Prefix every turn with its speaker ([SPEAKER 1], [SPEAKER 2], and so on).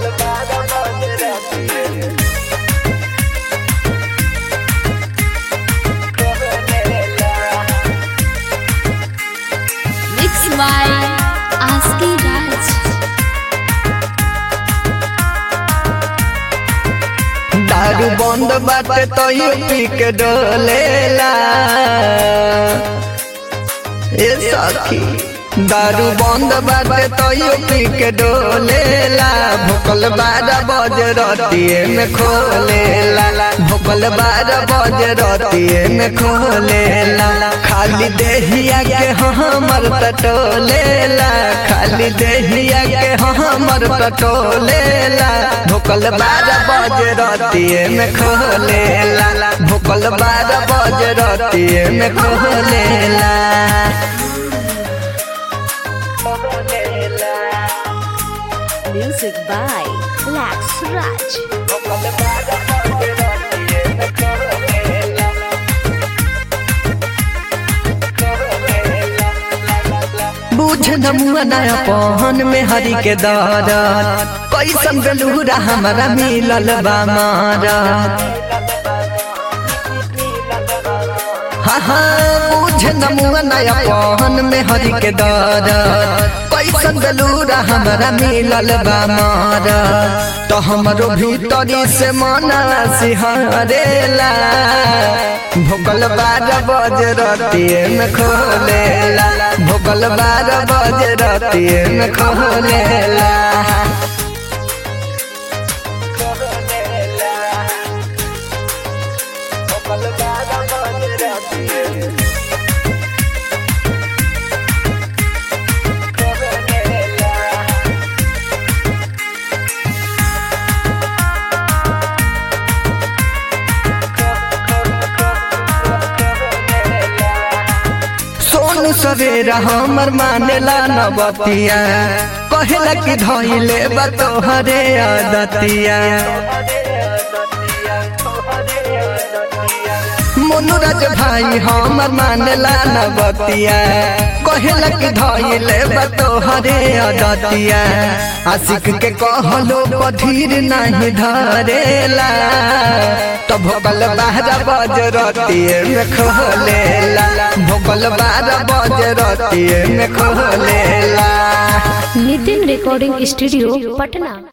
[SPEAKER 1] Mixed by Aski Raj.
[SPEAKER 2] दारू बंद बाटे तो यू पी के डोलेला ए सखी दारू बंद बाटे तो यू पी के डोलेला भोकल बारह बजे रतिए में खोलेला भोकल बारह बजे रतिए में खोलेला खाली देहिया के हमर पटोलेला खाली देहिया के हमर पटोलेला भोकल बारह बजे रतिए में खोलेला भोकल बारह बजे रतिए में खोलेला
[SPEAKER 1] Music by Lax Raj.
[SPEAKER 2] बुझ नमुआ नया पहन में हरी के दरद कैसन गलूरा हमारा मिलल बा मारा हाँ हाँ बुझ नमुआ नया पहन में हरी के दरद कैसन गलूरा हमारा मिलल बा मारा तो हमरो भीतरी से मना सिहरेला भोकल बारह बजे रतिए में खोलेला भोकल बारह बजे रतिए में खोलेला सोनू सवेरा हमर मानेला नबतिया कहेला कि धइले बा तोहरे आदतिया मोनुराज भाई हमर मानेला नबतिया कहेला कि धइले बा तोहरे आदतिया आशिक के कहलो पधीर नहीं धरेला तो भोगल बारह बज रतिए में खोलेला भोगल बारह बज रतिए में खोलेला
[SPEAKER 1] नितिन रिकॉर्डिंग स्टूडियो पटना